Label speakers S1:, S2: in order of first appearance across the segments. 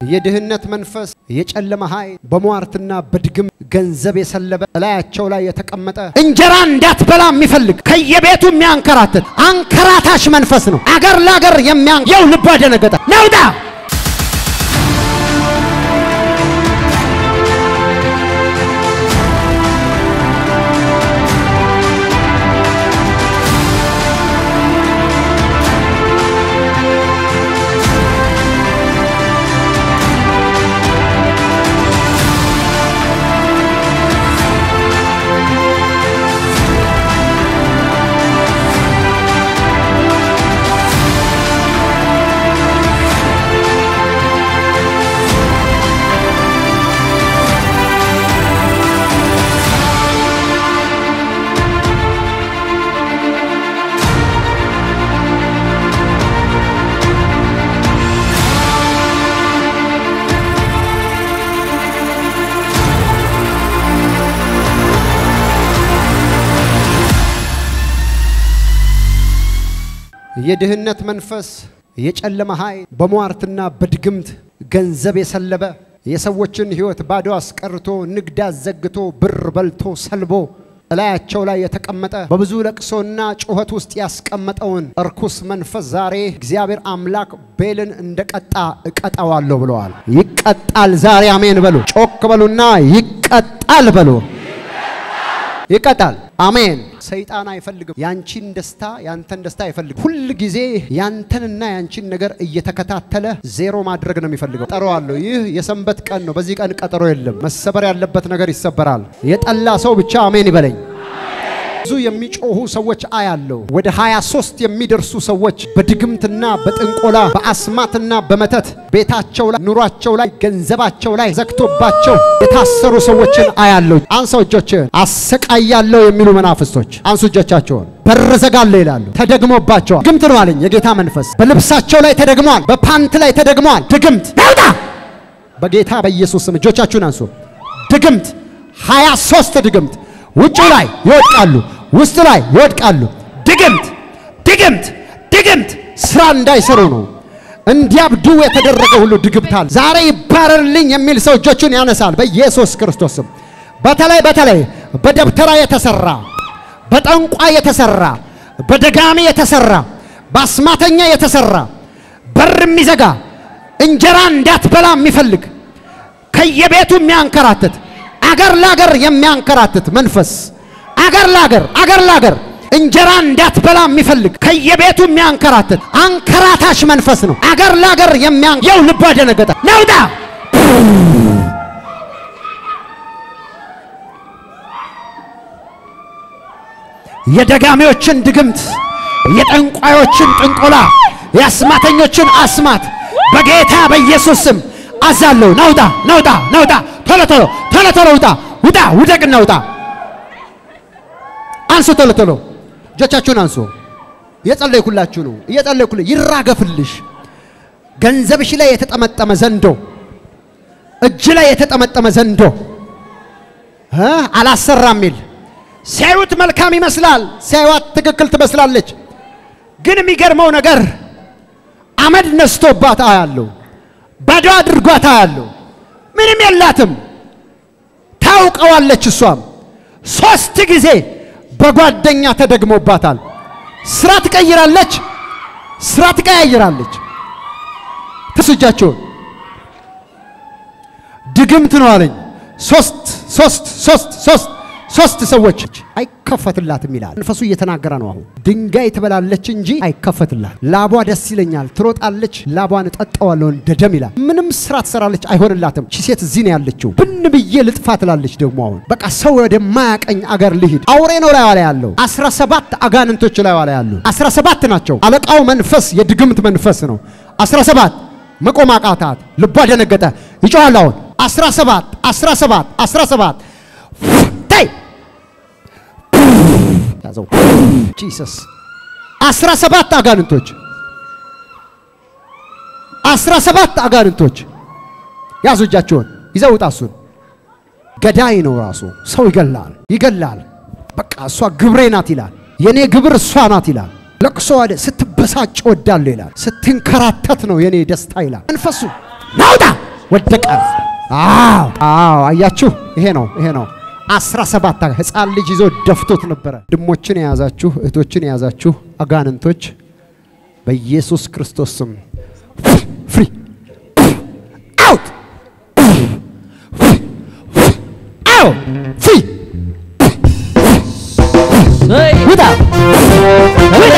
S1: የድህነት መንፈስ፣ የጨለማ ኃይል በሟርትና በድግም ገንዘብ የሰለበ እላያቸው ላይ የተቀመጠ እንጀራ እንዳትበላ የሚፈልግ ከየቤቱ የሚያንከራትት አንከራታሽ መንፈስ ነው። አገር ለአገር የሚያን የው ልቧ ደነገጠ። ነውጣ የድህነት መንፈስ፣ የጨለማ ኃይል በሟርትና በድግምት ገንዘብ የሰለበ የሰዎችን ሕይወት ባዶ አስቀርቶ ንግድ አዘግቶ ብር በልቶ ሰልቦ እላያቸው ላይ የተቀመጠ በብዙ ለቅሶና ጩኸት ውስጥ ያስቀመጠውን እርኩስ መንፈስ ዛሬ እግዚአብሔር አምላክ ቤልን እንደቀጣ እቀጣዋለሁ ብለዋል። ይቀጣል ዛሬ አሜን በሉ። ጮክ በሉና ይቀጣል በሉ። ይቀጣል። አሜን። ሰይጣን አይፈልግም ያንቺን ደስታ ያንተን ደስታ አይፈልግም። ሁል ጊዜ ያንተንና ያንቺን ነገር እየተከታተለ ዜሮ ማድረግ ነው የሚፈልገው። ቀጠሮ አለው። ይህ የሰንበት ቀን ነው። በዚህ ቀን ቀጠሮ የለም። መሰበር ያለበት ነገር ይሰበራል። የጠላ ሰው ብቻ አሜን ይበለኝ። ብዙ የሚጮሁ ሰዎች አያለው። ወደ 23 የሚደርሱ ሰዎች በድግምትና በጥንቆላ በአስማትና በመተት ቤታቸው ላይ ኑሯቸው ላይ ገንዘባቸው ላይ ዘግቶባቸው የታሰሩ ሰዎችን አያለው። አንሰው እጆችን አሰቃያለሁ የሚሉ መናፍስቶች አንሱ እጆቻቸውን። በር ዘጋለሁ ይላሉ። ተደግሞባቸዋል። ድግምት ነው አለኝ የጌታ መንፈስ። በልብሳቸው ላይ ተደግሟል። በፓንት ላይ ተደግሟል። ድግምት ነውጣ በጌታ በኢየሱስ ስም እጆቻችሁን አንሱ። ድግምት 23 ድግምት ውጭ ላይ ይወድቃሉ፣ ውስጥ ላይ ይወድቃሉ። ድግምት ድግምት ድግምት ስራ እንዳይሰሩ ነው። እንዲያብዱ የተደረገ ሁሉ ድግምታል። ዛሬ ይባረርልኝ የሚል ሰው እጆቹን ያነሳል በኢየሱስ ክርስቶስ ስም። በተለይ በተለይ በደብተራ የተሰራ በጠንቋ የተሰራ በደጋሚ የተሰራ በአስማተኛ የተሰራ በር የሚዘጋ እንጀራ እንዳትበላ የሚፈልግ ከየቤቱ የሚያንከራትት አገር ላገር የሚያንከራትት መንፈስ አገር ላገር አገር ላገር እንጀራ እንዳትበላ የሚፈልግ ከየቤቱ የሚያንከራትት አንከራታሽ መንፈስ ነው። አገር ላገር የሚያን የው ልቧ ደነገጠ። ነውጣ የደጋሚዎችን ድግምት፣ የጠንቋዮችን ጥንቆላ፣ የአስማተኞችን አስማት በጌታ በኢየሱስ ስም አዛለሁ። ነውጣ ነውጣ ነውጣ ቶሎ ቶሎ ቶሎ ቶሎ ውጣ ውጣ ውደቅና ውጣ። አንሱ ቶሎ ቶሎ እጆቻችሁን አንሱ። እየጸለይኩላችሁ ነው። እየጸለይኩልህ ይራገፍልሽ። ገንዘብሽ ላይ የተጠመጠመ ዘንዶ፣ እጅ ላይ የተጠመጠመ ዘንዶ እ አላሰራም የሚል ሲያዩት መልካም ይመስላል፣ ሲያዩት ትክክል ትመስላለች። ግን የሚገርመው ነገር አመድ ነስቶባት አያለሁ፣ ባዶ አድርጓት አያለሁ። ምንም የላትም። ታውቀዋለች። እሷም ሶስት ጊዜ በጓደኛ ተደግሞባታል። ስራ ትቀይራለች፣ ስራ ትቀያይራለች። ትስጃቸውን ድግምት ነው አለኝ። ሶስት ሶስት ሶስት ሶስት ሶስት ሰዎች አይከፈትላትም ይላል መንፈሱ እየተናገረ ነው። አሁን ድንጋይ ትበላለች እንጂ አይከፈትላት። ላቧ ደስ ይለኛል፣ ትሮጣለች፣ ላቧን እጠጣዋለሁ እንደ ደም ይላል። ምንም ስራ ትሰራለች፣ አይሆንላትም። ቺ ሴት እዚህ ነው ያለችው። ብን ብዬ ልጥፋ ትላለች። ደግሞ አሁን በቃ ሰው ወደማያቀኝ አገር ልሂድ። አውሬ ነው ላይዋ ላይ ያለው። አስራ ሰባት አጋንንቶች ላይዋ ላይ ያሉ አስራ ሰባት ናቸው። አለቃው መንፈስ የድግምት መንፈስ ነው። አስራ ሰባት መቆም አቃታት። ልቧ ደነገጠ። ይጮሃል አሁን አስራ ሰባት አስራ ሰባት አስራ ሰባት ታይ ያዘው ጂሰስ አስራ ሰባት አጋንንቶች አስራ ሰባት አጋንንቶች ያዙ እጃቸውን ይዘው ውጣ። እሱን ገዳይ ነው ራሱ ሰው ይገላል ይገላል። በቃ እሷ ግብሬ ናት ይላል። የኔ ግብር እሷ ናት ይላል። ለቅሶ ወደ ስትበሳጭ ወዳለሁ ይላል። ስትንከራተት ነው የኔ ደስታ ይላል። መንፈሱ ናውጣ ወደቀ። አዎ አዎ፣ አያችሁ፣ ይሄ ነው ይሄ ነው። አስራ ሰባት ህፃን ልጅ ይዞ ደፍቶት ነበረ። ወንድሞችን የያዛችሁ እህቶችን የያዛችሁ አጋንንቶች በኢየሱስ ክርስቶስ ስም ፍሪ አውት አውት ፍሪ ውጣ ውጣ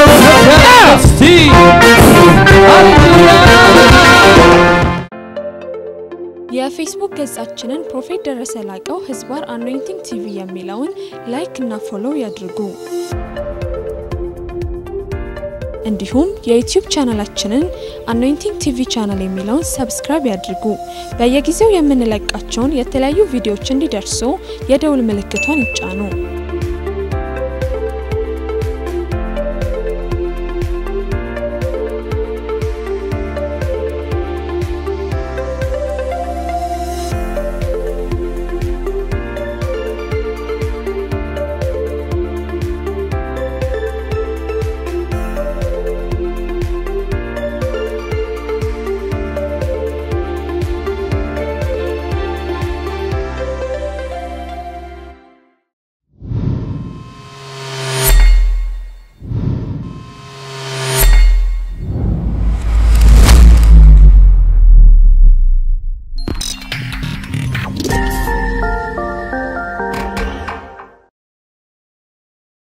S2: የፌስቡክ ገጻችንን ፕሮፌት ደረሰ ላቀው ህዝባር አኖይንቲንግ ቲቪ የሚለውን ላይክ እና ፎሎው ያድርጉ። እንዲሁም የዩቲዩብ ቻናላችንን አኖይንቲንግ ቲቪ ቻናል የሚለውን ሰብስክራይብ ያድርጉ። በየጊዜው የምንለቃቸውን የተለያዩ ቪዲዮዎች እንዲደርሱ የደውል ምልክቷን ይጫኑ።